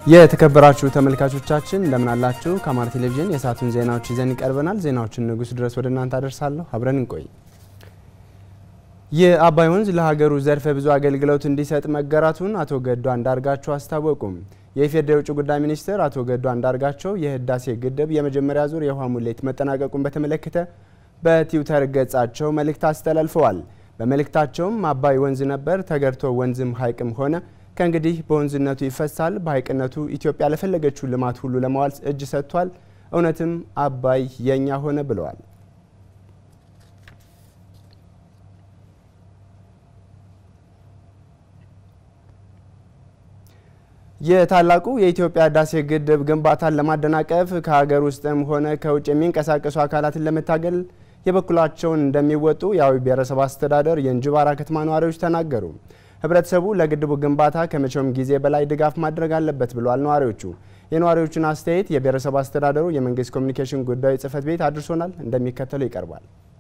የተከበራችሁ ተመልካቾቻችን እንደምን አላችሁ? ከአማራ ቴሌቪዥን የሰዓቱን ዜናዎች ይዘን ይቀርበናል። ዜናዎችን ንጉስ ድረስ ወደ እናንተ አደርሳለሁ። አብረን እንቆይ። የአባይ ወንዝ ለሀገሩ ዘርፈ ብዙ አገልግሎት እንዲሰጥ መገራቱን አቶ ገዱ አንዳርጋቸው አስታወቁም። የኢፌዴሪ የውጭ ጉዳይ ሚኒስትር አቶ ገዱ አንዳርጋቸው የህዳሴ ግድብ የመጀመሪያ ዙር የውሃ ሙሌት መጠናቀቁን በተመለከተ በትዊተር ገጻቸው መልእክት አስተላልፈዋል። በመልእክታቸውም አባይ ወንዝ ነበር ተገርቶ ወንዝም ሀይቅም ሆነ ከእንግዲህ በወንዝነቱ ይፈሳል፣ በሀይቅነቱ ኢትዮጵያ ለፈለገችው ልማት ሁሉ ለማዋል እጅ ሰጥቷል። እውነትም አባይ የኛ ሆነ ብለዋል። የታላቁ የኢትዮጵያ ህዳሴ ግድብ ግንባታን ለማደናቀፍ ከሀገር ውስጥም ሆነ ከውጭ የሚንቀሳቀሱ አካላትን ለመታገል የበኩላቸውን እንደሚወጡ የአዊ ብሔረሰብ አስተዳደር የእንጅባራ ከተማ ነዋሪዎች ተናገሩ። ህብረተሰቡ ለግድቡ ግንባታ ከመቼውም ጊዜ በላይ ድጋፍ ማድረግ አለበት ብለዋል ነዋሪዎቹ። የነዋሪዎቹን አስተያየት የብሔረሰብ አስተዳደሩ የመንግስት ኮሚኒኬሽን ጉዳዮች ጽህፈት ቤት አድርሶናል፣ እንደሚከተለው ይቀርባል።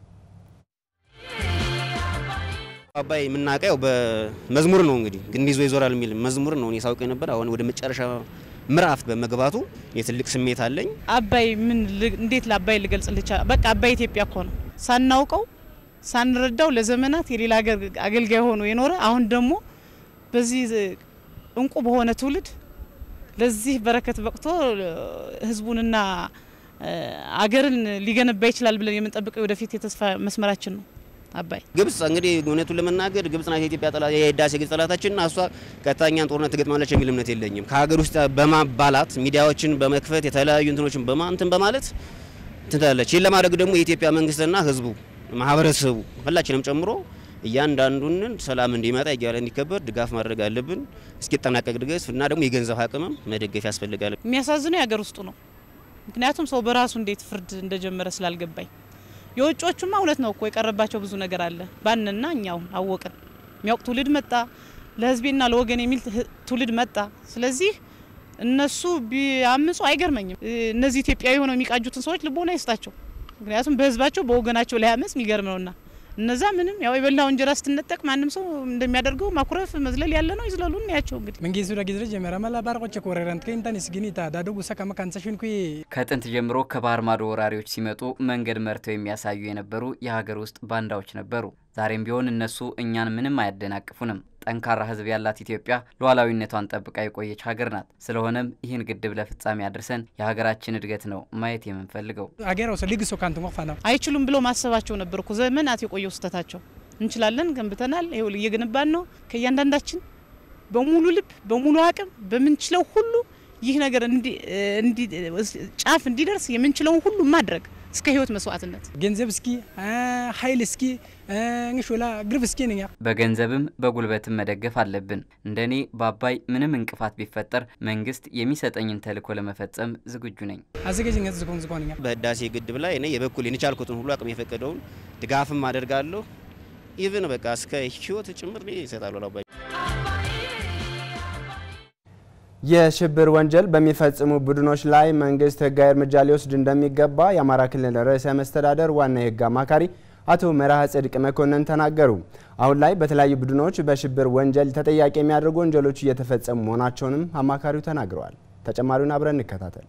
አባይ የምናውቀው በመዝሙር ነው። እንግዲህ ግንድ ይዞ ይዞራል የሚል መዝሙር ነው እኔ ሳውቅ ነበር። አሁን ወደ መጨረሻ ምዕራፍ በመግባቱ የትልቅ ስሜት አለኝ። አባይ ምን እንዴት ለአባይ ልገልጽልቻ? በቃ አባይ ኢትዮጵያ እኮ ነው። ሳናውቀው ሳንረዳው ለዘመናት የሌላ ሀገር አገልጋይ ሆኖ የኖረ አሁን ደግሞ በዚህ እንቁ በሆነ ትውልድ ለዚህ በረከት በቅቶ ህዝቡንና አገርን ሊገነባ ይችላል ብለን የምንጠብቀው ወደፊት የተስፋ መስመራችን ነው። አባይ ግብጽ እንግዲህ እውነቱን ለመናገር ግብጽ ናት የኢትዮጵያ ጠላት የህዳሴ ግብጽ ጠላታችንና እሷ ቀጥታኛን ጦርነት ትገጥማለች የሚል እምነት የለኝም። ከሀገር ውስጥ በማባላት ሚዲያዎችን በመክፈት የተለያዩ እንትኖችን በማንትን በማለት ትላለች። ይህን ለማድረግ ደግሞ የኢትዮጵያ መንግስትና ህዝቡ ማህበረሰቡ ሁላችንም ጨምሮ እያንዳንዱን ሰላም እንዲመጣ እያለ እንዲከበር ድጋፍ ማድረግ አለብን። እስኪጠናቀቅ ድረስ እና ደግሞ የገንዘብ አቅምም መደገፍ ያስፈልጋል። የሚያሳዝነው የሀገር ውስጡ ነው። ምክንያቱም ሰው በራሱ እንዴት ፍርድ እንደጀመረ ስላልገባኝ የውጮቹማ እውነት ነው እኮ የቀረባቸው ብዙ ነገር አለ። ባንና እኛው አወቅን። የሚያውቅ ትውልድ መጣ፣ ለህዝቤና ለወገን የሚል ትውልድ መጣ። ስለዚህ እነሱ ቢያምፁ አይገርመኝም። እነዚህ ኢትዮጵያዊ ሆነው የሚቃጁትን ሰዎች ልቦና ይስጣቸው። ምክንያቱም በህዝባቸው በወገናቸው ላይ አመፅ የሚገርም ነውና እነዛ ምንም ያው የበላው እንጀራ ስትነጠቅ ማንም ሰው እንደሚያደርገው ማኩረፍ መዝለል ያለ ነው። ይዝለሉ እናያቸው እንግዲህ መንጌሱ ዳጊዝረ ጀመረ መላ ባርቆች ኮረረንት ከኢንታኒስ ግኒታ ዳደጉ ሰከመ ካንሰሽን ኩ ከጥንት ጀምሮ ከባህር ማዶ ወራሪዎች ሲመጡ መንገድ መርተው የሚያሳዩ የነበሩ የሀገር ውስጥ ባንዳዎች ነበሩ። ዛሬም ቢሆን እነሱ እኛን ምንም አያደናቅፉንም። ጠንካራ ህዝብ ያላት ኢትዮጵያ ሉዓላዊነቷን ጠብቃ የቆየች ሀገር ናት። ስለሆነም ይህን ግድብ ለፍጻሜ አድርሰን የሀገራችን እድገት ነው ማየት የምንፈልገው። አገራው ሰሊግሶ ካንት ሞፋ ነው አይችሉም ብሎ ማሰባቸው ነበር እኮ ዘመናት የቆየው ስህተታቸው። እንችላለን፣ ገንብተናል፣ ይኸው እየገነባን ነው። ከእያንዳንዳችን በሙሉ ልብ በሙሉ አቅም በምንችለው ሁሉ ይህ ነገር ጫፍ እንዲደርስ የምንችለውን ሁሉ ማድረግ እስከ ህይወት መስዋዕትነት ገንዘብ እስኪ ኃይል እስኪ እንሾላ ግርፍ እስኪ ነኛ በገንዘብም በጉልበትም መደገፍ አለብን። እንደኔ በአባይ ምንም እንቅፋት ቢፈጠር መንግስት የሚሰጠኝን ተልዕኮ ለመፈጸም ዝግጁ ነኝ። አዘጋጅነት ዝኮን ዝኮንኛ በህዳሴ ግድብ ላይ እኔ የበኩል የቻልኩትን ሁሉ አቅም የፈቀደውን ድጋፍም አደርጋለሁ። ኢቭን በቃ እስከ ህይወት ጭምር ይሰጣሉ ለአባይ የሽብር ወንጀል በሚፈጽሙ ቡድኖች ላይ መንግስት ህጋዊ እርምጃ ሊወስድ እንደሚገባ የአማራ ክልል ርዕሰ መስተዳደር ዋና የህግ አማካሪ አቶ መርሃ ጽድቅ መኮንን ተናገሩ። አሁን ላይ በተለያዩ ቡድኖች በሽብር ወንጀል ተጠያቂ የሚያደርጉ ወንጀሎች እየተፈጸሙ መሆናቸውንም አማካሪው ተናግረዋል። ተጨማሪውን አብረን እንከታተል።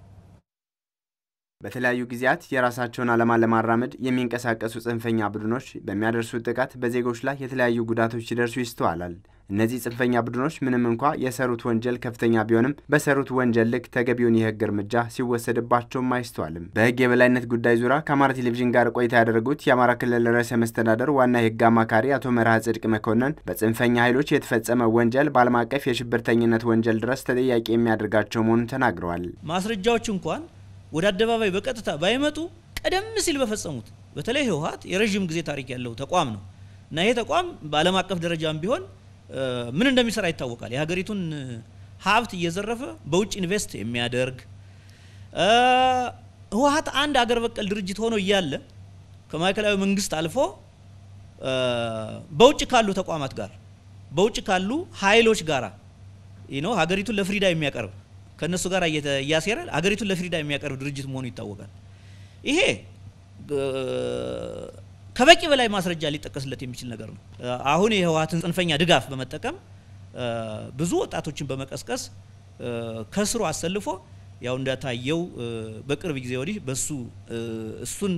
በተለያዩ ጊዜያት የራሳቸውን ዓላማ ለማራመድ የሚንቀሳቀሱ ጽንፈኛ ቡድኖች በሚያደርሱት ጥቃት በዜጎች ላይ የተለያዩ ጉዳቶች ሲደርሱ ይስተዋላል። እነዚህ ጽንፈኛ ቡድኖች ምንም እንኳ የሰሩት ወንጀል ከፍተኛ ቢሆንም በሰሩት ወንጀል ልክ ተገቢውን የህግ እርምጃ ሲወሰድባቸውም አይስተዋልም። በህግ የበላይነት ጉዳይ ዙሪያ ከአማራ ቴሌቪዥን ጋር ቆይታ ያደረጉት የአማራ ክልል ርዕሰ መስተዳደር ዋና የህግ አማካሪ አቶ መርሃ ጽድቅ መኮንን በጽንፈኛ ኃይሎች የተፈጸመ ወንጀል በዓለም አቀፍ የሽብርተኝነት ወንጀል ድረስ ተጠያቂ የሚያደርጋቸው መሆኑን ተናግረዋል። ማስረጃዎች እንኳን ወደ አደባባይ በቀጥታ ባይመጡ ቀደም ሲል በፈጸሙት በተለይ ህወሓት የረዥም ጊዜ ታሪክ ያለው ተቋም ነው እና ይሄ ተቋም በዓለም አቀፍ ደረጃም ቢሆን ምን እንደሚሰራ ይታወቃል። የሀገሪቱን ሀብት እየዘረፈ በውጭ ኢንቨስት የሚያደርግ ህወሓት አንድ አገር በቀል ድርጅት ሆኖ እያለ ከማዕከላዊ መንግስት አልፎ በውጭ ካሉ ተቋማት ጋር በውጭ ካሉ ኃይሎች ጋር ነው ሀገሪቱን ለፍሪዳ የሚያቀርብ ከእነሱ ጋር እያሴረ ሀገሪቱን ለፍሪዳ የሚያቀርብ ድርጅት መሆኑ ይታወቃል። ይሄ ከበቂ በላይ ማስረጃ ሊጠቀስለት የሚችል ነገር ነው። አሁን የህወሓትን ጽንፈኛ ድጋፍ በመጠቀም ብዙ ወጣቶችን በመቀስቀስ ከስሩ አሰልፎ ያው እንደታየው በቅርብ ጊዜ ወዲህ በሱ እሱን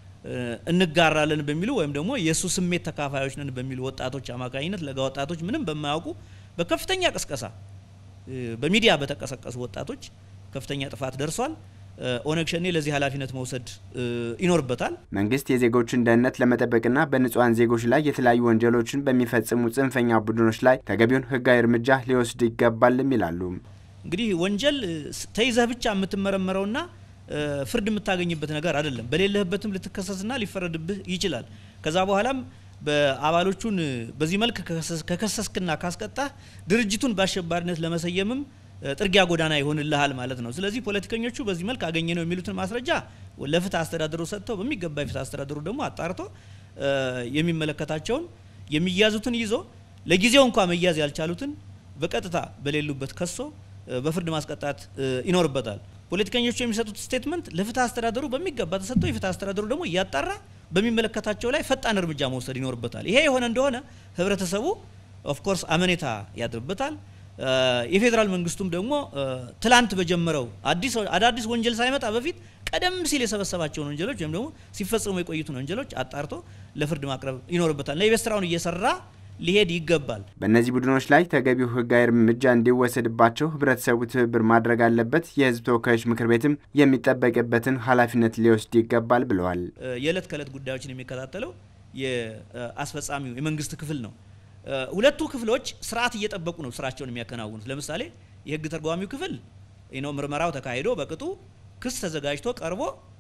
እንጋራለን በሚሉ ወይም ደግሞ የእሱ ስሜት ተካፋዮች ነን በሚሉ ወጣቶች አማካኝነት ለጋ ወጣቶች ምንም በማያውቁ በከፍተኛ ቅስቀሳ በሚዲያ በተቀሰቀሱ ወጣቶች ከፍተኛ ጥፋት ደርሷል። ኦነግ ሸኔ ለዚህ ኃላፊነት መውሰድ ይኖርበታል። መንግስት የዜጎችን ደህንነት ለመጠበቅና በንጹሐን ዜጎች ላይ የተለያዩ ወንጀሎችን በሚፈጽሙ ጽንፈኛ ቡድኖች ላይ ተገቢውን ሕጋዊ እርምጃ ሊወስድ ይገባልም ይላሉ። እንግዲህ ወንጀል ተይዘህ ብቻ የምትመረመረውና ፍርድ የምታገኝበት ነገር አይደለም። በሌለህበትም ልትከሰስና ሊፈረድብህ ይችላል። ከዛ በኋላም በአባሎቹን በዚህ መልክ ከከሰስክና ካስቀጣህ ድርጅቱን በአሸባሪነት ለመሰየምም ጥርጊያ ጎዳና ይሆንልሃል ማለት ነው። ስለዚህ ፖለቲከኞቹ በዚህ መልክ አገኘ ነው የሚሉትን ማስረጃ ለፍትህ አስተዳደሩ ሰጥተው በሚገባ የፍትህ አስተዳደሩ ደግሞ አጣርቶ የሚመለከታቸውን የሚያዙትን ይዞ ለጊዜው እንኳ መያዝ ያልቻሉትን በቀጥታ በሌሉበት ከሶ በፍርድ ማስቀጣት ይኖርበታል። ፖለቲከኞቹ የሚሰጡት ስቴትመንት ለፍትህ አስተዳደሩ በሚገባ ተሰጥቶ የፍትህ አስተዳደሩ ደግሞ እያጣራ በሚመለከታቸው ላይ ፈጣን እርምጃ መውሰድ ይኖርበታል። ይሄ የሆነ እንደሆነ ህብረተሰቡ ኦፍኮርስ አመኔታ ያድርበታል። የፌዴራል መንግስቱም ደግሞ ትላንት በጀመረው አዲስ አዳዲስ ወንጀል ሳይመጣ በፊት ቀደም ሲል የሰበሰባቸውን ወንጀሎች ወይም ደግሞ ሲፈጸሙ የቆዩትን ወንጀሎች አጣርቶ ለፍርድ ማቅረብ ይኖርበታል እና የቤት ስራውን እየሰራ ሊሄድ ይገባል። በእነዚህ ቡድኖች ላይ ተገቢው ህጋዊ እርምጃ እንዲወሰድባቸው ህብረተሰቡ ትብብር ማድረግ አለበት። የህዝብ ተወካዮች ምክር ቤትም የሚጠበቅበትን ኃላፊነት ሊወስድ ይገባል ብለዋል። የዕለት ከዕለት ጉዳዮችን የሚከታተለው የአስፈጻሚው የመንግስት ክፍል ነው። ሁለቱ ክፍሎች ስርዓት እየጠበቁ ነው ስራቸውን የሚያከናውኑት። ለምሳሌ የህግ ተርጓሚው ክፍል ነው ምርመራው ተካሂዶ በቅጡ ክስ ተዘጋጅቶ ቀርቦ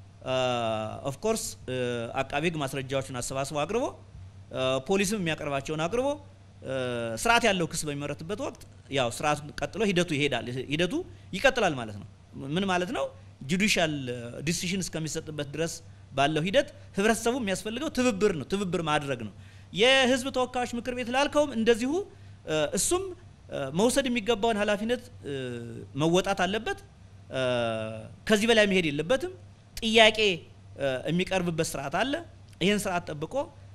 ኦፍኮርስ አቃቤ ህግ ማስረጃዎችን አሰባስቦ አቅርቦ ፖሊስም የሚያቀርባቸውን አቅርቦ ስርዓት ያለው ክስ በሚመረትበት ወቅት ያው ስርዓቱ ቀጥሎ ሂደቱ ይሄዳል። ሂደቱ ይቀጥላል ማለት ነው። ምን ማለት ነው? ጁዲሻል ዲሲሽን እስከሚሰጥበት ድረስ ባለው ሂደት ህብረተሰቡ የሚያስፈልገው ትብብር ነው፣ ትብብር ማድረግ ነው። የህዝብ ተወካዮች ምክር ቤት ላልከውም እንደዚሁ እሱም መውሰድ የሚገባውን ኃላፊነት መወጣት አለበት። ከዚህ በላይ መሄድ የለበትም። ጥያቄ የሚቀርብበት ስርዓት አለ። ይህን ስርዓት ጠብቆ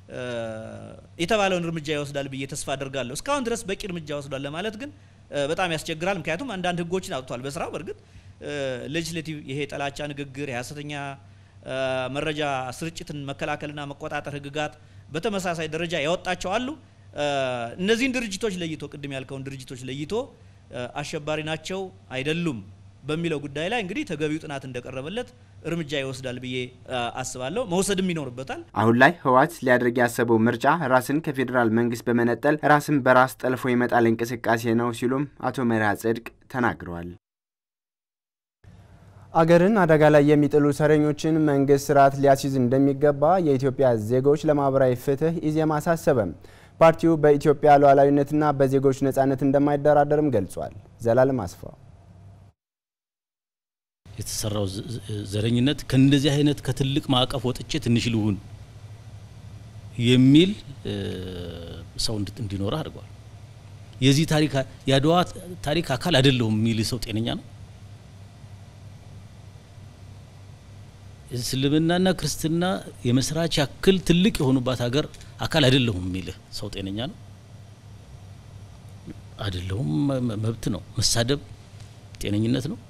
የተባለውን እርምጃ ይወስዳል ብዬ ተስፋ አደርጋለሁ። እስካሁን ድረስ በቂ እርምጃ ወስዷል ለማለት ግን በጣም ያስቸግራል። ምክንያቱም አንዳንድ ህጎችን አውጥቷል በስራው በእርግጥ ሌጅስሌቲቭ ይሄ የጠላቻ ንግግር፣ የሀሰተኛ መረጃ ስርጭትን መከላከልና መቆጣጠር ህግጋት በተመሳሳይ ደረጃ ያወጣቸው አሉ። እነዚህን ድርጅቶች ለይቶ ቅድም ያልከውን ድርጅቶች ለይቶ አሸባሪ ናቸው አይደሉም በሚለው ጉዳይ ላይ እንግዲህ ተገቢው ጥናት እንደቀረበለት እርምጃ ይወስዳል ብዬ አስባለሁ። መውሰድም ይኖርበታል። አሁን ላይ ህወሓት ሊያደርግ ያሰበው ምርጫ ራስን ከፌዴራል መንግስት በመነጠል ራስን በራስ ጠልፎ የመጣል እንቅስቃሴ ነው ሲሉም አቶ መርሃ ጽድቅ ተናግረዋል። አገርን አደጋ ላይ የሚጥሉ ሰረኞችን መንግስት ስርዓት ሊያስይዝ እንደሚገባ የኢትዮጵያ ዜጎች ለማህበራዊ ፍትህ ኢዜማ አሳሰበም። ፓርቲው በኢትዮጵያ ሉዓላዊነትና በዜጎች ነጻነት እንደማይደራደርም ገልጿል። ዘላለም አስፋው የተሰራው ዘረኝነት ከእንደዚህ አይነት ከትልቅ ማዕቀፍ ወጥቼ ትንሽ ልሁን የሚል ሰው እንዲኖር አድርጓል። የዚህ ታሪክ የአድዋ ታሪክ አካል አይደለሁም የሚል ሰው ጤነኛ ነው? እስልምናና ክርስትና የመስራች ያክል ትልቅ የሆኑባት ሀገር አካል አይደለሁም የሚልህ ሰው ጤነኛ ነው? አይደለሁም መብት ነው። መሳደብ ጤነኝነት ነው?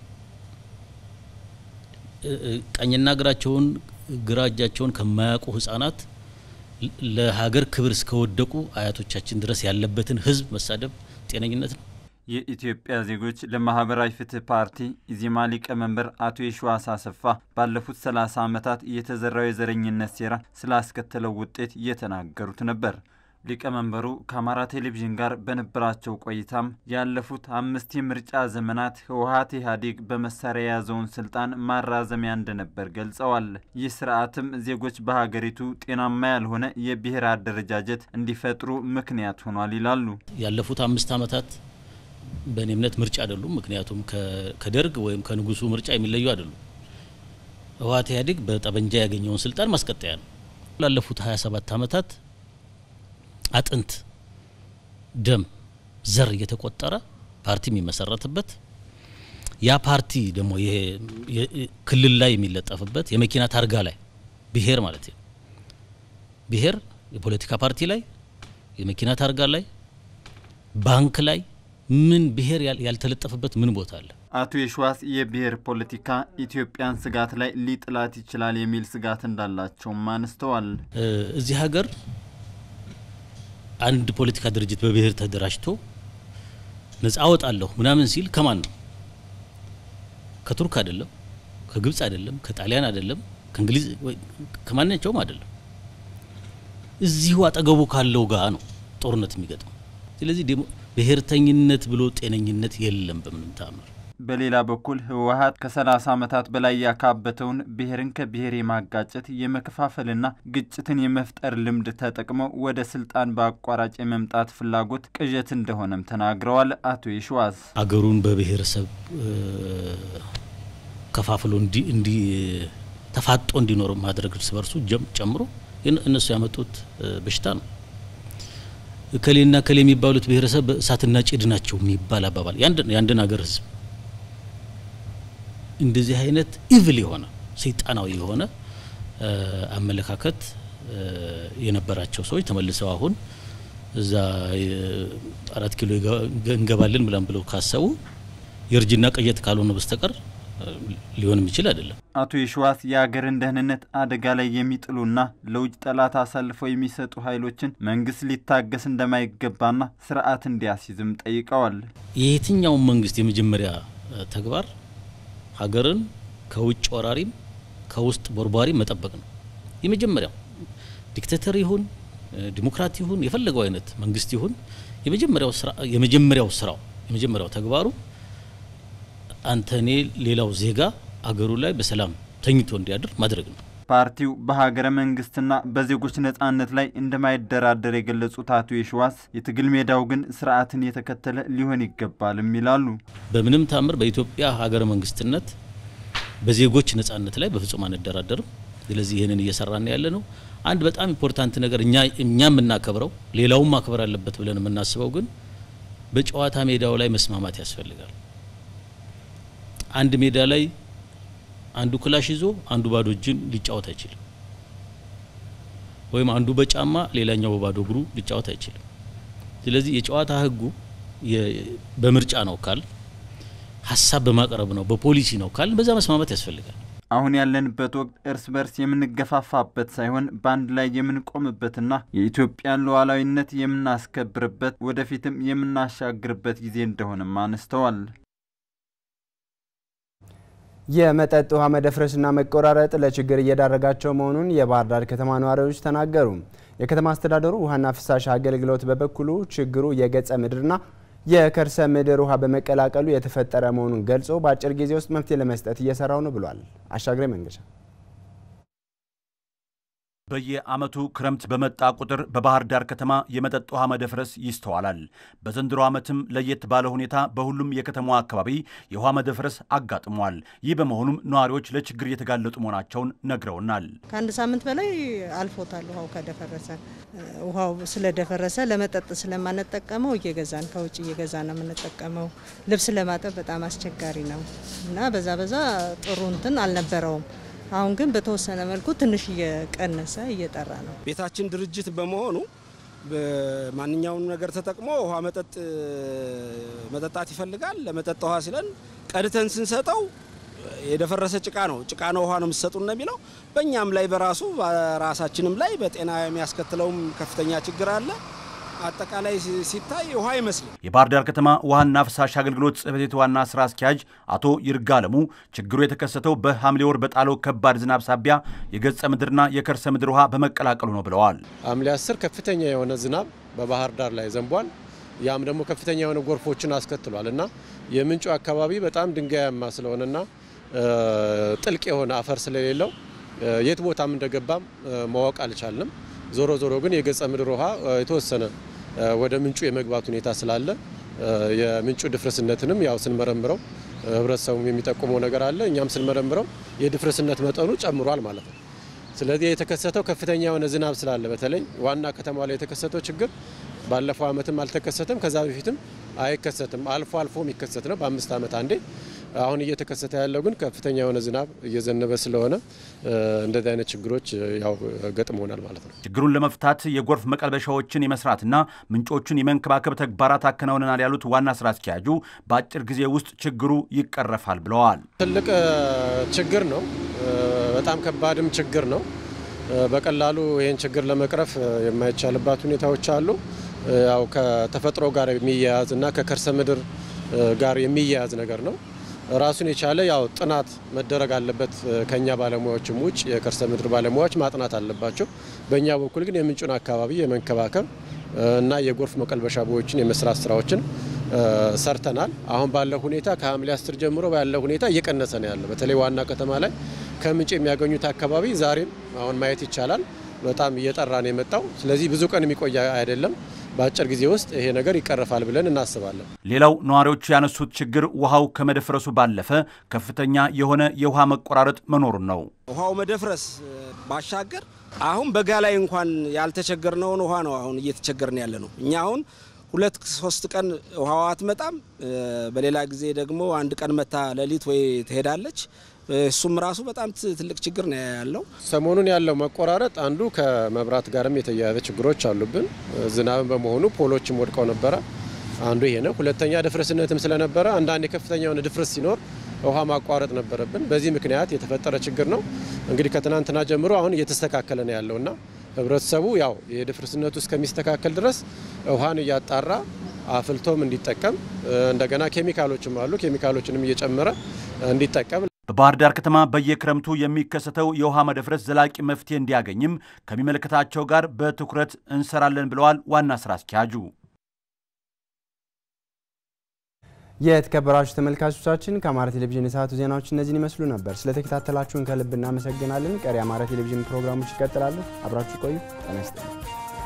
ቀኝና እግራቸውን ግራ እጃቸውን ከማያውቁ ህጻናት ለሀገር ክብር እስከወደቁ አያቶቻችን ድረስ ያለበትን ህዝብ መሳደብ ጤነኝነት ነው? የኢትዮጵያ ዜጎች ለማህበራዊ ፍትህ ፓርቲ ኢዜማ ሊቀመንበር አቶ የሺዋስ አሰፋ ባለፉት ሰላሳ ዓመታት የተዘራው የዘረኝነት ሴራ ስላስከተለው ውጤት እየተናገሩት ነበር። ሊቀመንበሩ ከአማራ ቴሌቪዥን ጋር በነበራቸው ቆይታም ያለፉት አምስት የምርጫ ዘመናት ህወሀት ኢህአዴግ በመሳሪያ የያዘውን ስልጣን ማራዘሚያ እንደነበር ገልጸዋል። ይህ ስርዓትም ዜጎች በሀገሪቱ ጤናማ ያልሆነ የብሔር አደረጃጀት እንዲፈጥሩ ምክንያት ሆኗል ይላሉ። ያለፉት አምስት ዓመታት በእኔ እምነት ምርጫ አይደሉም። ምክንያቱም ከደርግ ወይም ከንጉሱ ምርጫ የሚለዩ አይደሉም። ህወሀት ኢህአዴግ በጠመንጃ ያገኘውን ስልጣን ማስቀጠያ ነው። ላለፉት 27 ዓመታት አጥንት፣ ደም፣ ዘር እየተቆጠረ ፓርቲ የሚመሰረትበት ያ ፓርቲ ደግሞ ይሄ ክልል ላይ የሚለጠፍበት የመኪና ታርጋ ላይ ብሔር ማለት ነው። ብሔር የፖለቲካ ፓርቲ ላይ፣ የመኪና ታርጋ ላይ፣ ባንክ ላይ ምን ብሔር ያልተለጠፈበት ምን ቦታ አለ? አቶ የሸዋስ የብሔር ፖለቲካ ኢትዮጵያን ስጋት ላይ ሊጥላት ይችላል የሚል ስጋት እንዳላቸውም አንስተዋል። እዚህ ሀገር አንድ ፖለቲካ ድርጅት በብሔር ተደራጅቶ ነጻ አወጣለሁ ምናምን ሲል ከማን ነው? ከቱርክ አይደለም፣ ከግብጽ አይደለም፣ ከጣሊያን አይደለም፣ ከእንግሊዝ ከማናቸውም አይደለም። እዚሁ አጠገቡ ካለው ጋር ነው ጦርነት የሚገጥመው። ስለዚህ ብሔርተኝነት ብሎ ጤነኝነት የለም በምንም ተአምር። በሌላ በኩል ህወሀት ከ30 ዓመታት በላይ ያካበተውን ብሔርን ከብሔር የማጋጨት የመከፋፈልና ግጭትን የመፍጠር ልምድ ተጠቅመው ወደ ስልጣን በአቋራጭ የመምጣት ፍላጎት ቅዠት እንደሆነም ተናግረዋል። አቶ የሸዋስ አገሩን በብሔረሰብ ከፋፍሎ እንዲ ተፋጦ እንዲኖር ማድረግ እርስ በርሱ ጨምሮ እነሱ ያመጡት በሽታ ነው። እከሌና እከሌ የሚባሉት ብሔረሰብ እሳትና ጭድ ናቸው የሚባል አባባል የአንድን ሀገር ህዝብ እንደዚህ አይነት ኢቭል የሆነ ሰይጣናዊ የሆነ አመለካከት የነበራቸው ሰዎች ተመልሰው አሁን እዛ አራት ኪሎ እንገባለን ብለን ብለው ካሰቡ የእርጅና ቅዠት ካልሆነ በስተቀር ሊሆን የሚችል አይደለም። አቶ የሸዋስ የሀገርን ደህንነት አደጋ ላይ የሚጥሉና ለውጭ ጠላት አሳልፈው የሚሰጡ ኃይሎችን መንግስት ሊታገስ እንደማይገባና ስርዓት እንዲያስይዝም ጠይቀዋል። የየትኛውም መንግስት የመጀመሪያ ተግባር ሀገርን ከውጭ ወራሪም ከውስጥ ቦርቧሪ መጠበቅ ነው። የመጀመሪያው ዲክቴተር ይሁን ዲሞክራት ይሁን የፈለገው አይነት መንግስት ይሁን የመጀመሪያው ስራ የመጀመሪያው ስራው የመጀመሪያው ተግባሩ አንተ እኔ ሌላው ዜጋ አገሩ ላይ በሰላም ተኝቶ እንዲያድር ማድረግ ነው። ፓርቲው በሀገረ መንግስትና በዜጎች ነጻነት ላይ እንደማይደራደር የገለጹት አቶ የሸዋስ የትግል ሜዳው ግን ስርዓትን የተከተለ ሊሆን ይገባልም ይላሉ። በምንም ታምር በኢትዮጵያ ሀገረ መንግስትነት በዜጎች ነጻነት ላይ በፍጹም አንደራደርም። ስለዚህ ይህንን እየሰራን ያለ ነው። አንድ በጣም ኢምፖርታንት ነገር እኛ እኛ የምናከብረው ሌላውም ማክበር አለበት ብለን የምናስበው ግን በጨዋታ ሜዳው ላይ መስማማት ያስፈልጋል። አንድ ሜዳ ላይ አንዱ ክላሽ ይዞ አንዱ ባዶ እጅን ሊጫወት አይችልም። ወይም አንዱ በጫማ ሌላኛው በባዶ እግሩ ሊጫወት አይችልም። ስለዚህ የጨዋታ ህጉ በምርጫ ነው ካል ሀሳብ በማቅረብ ነው በፖሊሲ ነው ካል በዛ መስማማት ያስፈልጋል። አሁን ያለንበት ወቅት እርስ በርስ የምንገፋፋበት ሳይሆን በአንድ ላይ የምንቆምበትና የኢትዮጵያን ሉዓላዊነት የምናስከብርበት ወደፊትም የምናሻግርበት ጊዜ እንደሆነም አነስተዋል። የመጠጥ ውሃ መደፍረስና መቆራረጥ ለችግር እየዳረጋቸው መሆኑን የባህር ዳር ከተማ ነዋሪዎች ተናገሩ። የከተማ አስተዳደሩ ውሃና ፍሳሽ አገልግሎት በበኩሉ ችግሩ የገጸ ምድርና የከርሰ ምድር ውሃ በመቀላቀሉ የተፈጠረ መሆኑን ገልጾ በአጭር ጊዜ ውስጥ መፍትሄ ለመስጠት እየሰራው ነው ብሏል። አሻግሬ መንገሻ በየዓመቱ ክረምት በመጣ ቁጥር በባህር ዳር ከተማ የመጠጥ ውሃ መደፍረስ ይስተዋላል። በዘንድሮ ዓመትም ለየት ባለ ሁኔታ በሁሉም የከተማዋ አካባቢ የውሃ መደፍረስ አጋጥሟል። ይህ በመሆኑም ነዋሪዎች ለችግር እየተጋለጡ መሆናቸውን ነግረውናል። ከአንድ ሳምንት በላይ አልፎታል። ውሃው ከደፈረሰ ውሃው ስለደፈረሰ ለመጠጥ ስለማንጠቀመው እየገዛን ከውጭ እየገዛን ነው የምንጠቀመው። ልብስ ለማጠብ በጣም አስቸጋሪ ነው እና በዛ በዛ ጥሩ እንትን አልነበረውም። አሁን ግን በተወሰነ መልኩ ትንሽ እየቀነሰ እየጠራ ነው። ቤታችን ድርጅት በመሆኑ በማንኛውም ነገር ተጠቅሞ ውሃ መጠጥ መጠጣት ይፈልጋል። ለመጠጥ ውሃ ሲለን ቀድተን ስንሰጠው የደፈረሰ ጭቃ ነው ጭቃ ነው ውሃ ነው የምትሰጡን ነው የሚለው። በእኛም ላይ በራሱ በራሳችንም ላይ በጤና የሚያስከትለውም ከፍተኛ ችግር አለ። አጠቃላይ ሲታይ ውሃ አይመስልም። የባህር ዳር ከተማ ውሃና ፍሳሽ አገልግሎት ጽሕፈት ቤት ዋና ስራ አስኪያጅ አቶ ይርጋለሙ ችግሩ የተከሰተው በሐምሌ ወር በጣለው ከባድ ዝናብ ሳቢያ የገጸ ምድርና የከርሰ ምድር ውሃ በመቀላቀሉ ነው ብለዋል። ሐምሌ 10 ከፍተኛ የሆነ ዝናብ በባህር ዳር ላይ ዘንቧል። ያም ደግሞ ከፍተኛ የሆነ ጎርፎችን አስከትሏል እና የምንጩ አካባቢ በጣም ድንጋያማ ስለሆነና ጥልቅ የሆነ አፈር ስለሌለው የት ቦታም እንደገባም ማወቅ አልቻልንም። ዞሮ ዞሮ ግን የገጸ ምድር ውሃ የተወሰነ ወደ ምንጩ የመግባት ሁኔታ ስላለ የምንጩ ድፍርስነትንም ያው ስንመረምረው ህብረተሰቡም የሚጠቁመው ነገር አለ። እኛም ስንመረምረው የድፍርስነት መጠኑ ጨምሯል ማለት ነው። ስለዚህ የተከሰተው ከፍተኛ የሆነ ዝናብ ስላለ በተለይ ዋና ከተማ ላይ የተከሰተው ችግር ባለፈው ዓመትም አልተከሰተም፣ ከዛ በፊትም አይከሰትም። አልፎ አልፎ የሚከሰት ነው በአምስት ዓመት አንዴ። አሁን እየተከሰተ ያለው ግን ከፍተኛ የሆነ ዝናብ እየዘነበ ስለሆነ እንደዚህ አይነት ችግሮች ያው ገጥመውናል ማለት ነው። ችግሩን ለመፍታት የጎርፍ መቀልበሻዎችን የመስራትና ምንጮቹን የመንከባከብ ተግባራት አከናውነናል ያሉት ዋና ስራ አስኪያጁ በአጭር ጊዜ ውስጥ ችግሩ ይቀረፋል ብለዋል። ትልቅ ችግር ነው። በጣም ከባድም ችግር ነው። በቀላሉ ይህን ችግር ለመቅረፍ የማይቻልባት ሁኔታዎች አሉ። ያው ከተፈጥሮ ጋር የሚያያዝ እና ከከርሰ ምድር ጋር የሚያያዝ ነገር ነው። ራሱን የቻለ ያው ጥናት መደረግ አለበት። ከኛ ባለሙያዎችም ውጭ የከርሰ ምድር ባለሙያዎች ማጥናት አለባቸው። በእኛ በኩል ግን የምንጩን አካባቢ የመንከባከብ እና የጎርፍ መቀልበሻ ቦዮችን የመስራት ስራዎችን ሰርተናል። አሁን ባለው ሁኔታ ከሐምሌ አስር ጀምሮ ባለው ሁኔታ እየቀነሰ ነው ያለው። በተለይ ዋና ከተማ ላይ ከምንጭ የሚያገኙት አካባቢ ዛሬም አሁን ማየት ይቻላል በጣም እየጠራ ነው የመጣው። ስለዚህ ብዙ ቀን የሚቆይ አይደለም። በአጭር ጊዜ ውስጥ ይሄ ነገር ይቀርፋል ብለን እናስባለን። ሌላው ነዋሪዎቹ ያነሱት ችግር ውሃው ከመደፍረሱ ባለፈ ከፍተኛ የሆነ የውሃ መቆራረጥ መኖሩን ነው። ውሃው መደፍረስ ባሻገር አሁን በጋ ላይ እንኳን ያልተቸገርነውን ውሃ ነው አሁን እየተቸገርን ያለ ነው። እኛ አሁን ሁለት ሶስት ቀን ውሃዋ አትመጣም። በሌላ ጊዜ ደግሞ አንድ ቀን መታ ሌሊት ወይ ትሄዳለች። እሱም ራሱ በጣም ትልቅ ችግር ነው ያለው። ሰሞኑን ያለው መቆራረጥ አንዱ ከመብራት ጋርም የተያያዘ ችግሮች አሉብን። ዝናብን በመሆኑ ፖሎችም ወድቀው ነበረ። አንዱ ይሄ ነው። ሁለተኛ ድፍረስነትም ስለነበረ አንዳንድ የከፍተኛ የሆነ ድፍረስ ሲኖር ውሃ ማቋረጥ ነበረብን። በዚህ ምክንያት የተፈጠረ ችግር ነው። እንግዲህ ከትናንትና ጀምሮ አሁን እየተስተካከለ ነው ያለውና ህብረተሰቡ ያው የድፍርስነቱ እስከሚስተካከል ድረስ ውሃን እያጣራ አፍልቶም እንዲጠቀም እንደገና ኬሚካሎችም አሉ ኬሚካሎችንም እየጨመረ እንዲጠቀም በባህር ዳር ከተማ በየክረምቱ የሚከሰተው የውሃ መደፍረስ ዘላቂ መፍትሄ እንዲያገኝም ከሚመለከታቸው ጋር በትኩረት እንሰራለን ብለዋል ዋና ስራ አስኪያጁ። የተከበራችሁ ተመልካቾቻችን ከአማራ ቴሌቪዥን የሰዓቱ ዜናዎች እነዚህን ይመስሉ ነበር። ስለተከታተላችሁን ከልብ እናመሰግናለን። ቀሪ አማራ ቴሌቪዥን ፕሮግራሞች ይቀጥላሉ። አብራችሁ ቆዩ። ጤና ይስጥልኝ።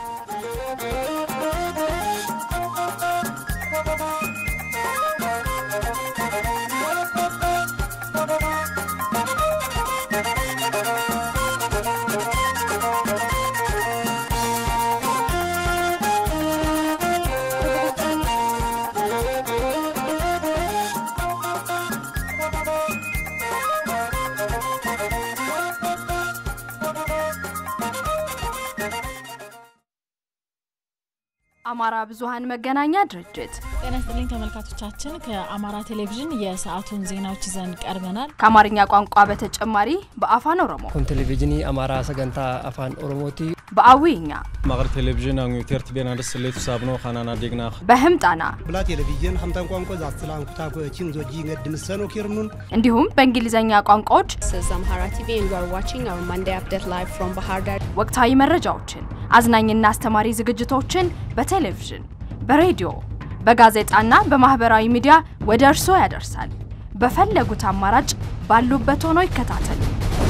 አማራ ብዙሃን መገናኛ ድርጅት ጤና ይስጥልኝ ተመልካቾቻችን፣ ከአማራ ቴሌቪዥን የሰዓቱን ዜናዎች ይዘን ቀርበናል። ከአማርኛ ቋንቋ በተጨማሪ በአፋን ኦሮሞ kun televizhinii amaaraa sagantaa afaan oromooti በአዊኛ maqal televizhin ang terti benadas letu sabno khanana degna በህምጣና ብላ ቴሌቪዥን ሀምታን ቋንቋ ዛትስላን ኩታ ኮቺን ዞጂ ገድ ምሰኖ ኪርኑን እንዲሁም በእንግሊዝኛ ቋንቋዎች አምሃራ ቲቪ and you are watching our Monday update live from Bahar Dar. ወቅታዊ መረጃዎችን፣ አዝናኝና አስተማሪ ዝግጅቶችን በቴሌቪዥን፣ በሬዲዮ፣ በጋዜጣና በማህበራዊ ሚዲያ ወደ እርስዎ ያደርሳል። በፈለጉት አማራጭ ባሉበት ሆኖ ይከታተሉ።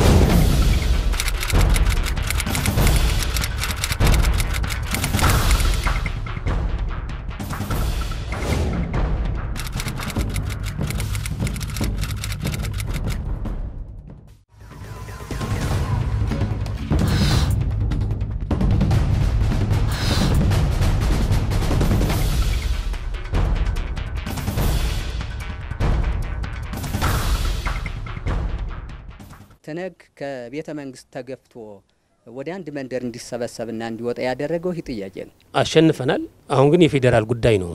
ትነግ ከቤተ መንግስት ተገፍቶ ወደ አንድ መንደር እንዲሰበሰብና እንዲወጣ ያደረገው ይህ ጥያቄ ነው። አሸንፈናል። አሁን ግን የፌዴራል ጉዳይ ነው።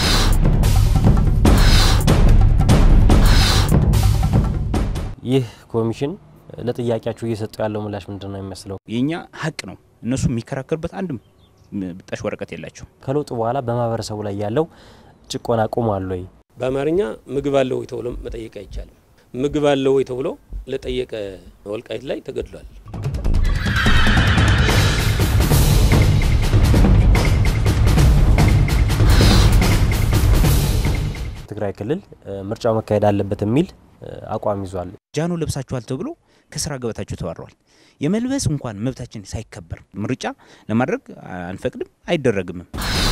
ይህ ኮሚሽን ለጥያቄያችሁ እየሰጡ ያለው ምላሽ ምንድን ነው የሚመስለው? የእኛ ሀቅ ነው። እነሱ የሚከራከሩበት አንድም ብጣሽ ወረቀት የላቸው። ከለውጡ በኋላ በማህበረሰቡ ላይ ያለው ጭቆና ቆሟል ወይ? በአማርኛ ምግብ አለው ወይ ተብሎ መጠየቅ አይቻልም። ምግብ አለው ወይ ተብሎ ለጠየቀ ወልቃይት ላይ ተገድሏል። ትግራይ ክልል ምርጫው መካሄድ አለበት የሚል አቋም ይዟል። ጃኖ ለብሳችኋል ተብሎ ከስራ ገበታቸው ተባረዋል። የመልበስ እንኳን መብታችን ሳይከበር ምርጫ ለማድረግ አንፈቅድም፣ አይደረግምም።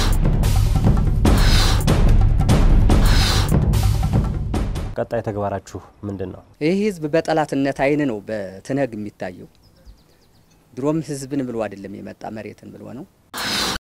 ቀጣይ ተግባራችሁ ምንድን ነው? ይህ ህዝብ በጠላትነት አይን ነው በትነግ የሚታየው። ድሮም ህዝብን ብሎ አይደለም የመጣ መሬትን ብሎ ነው።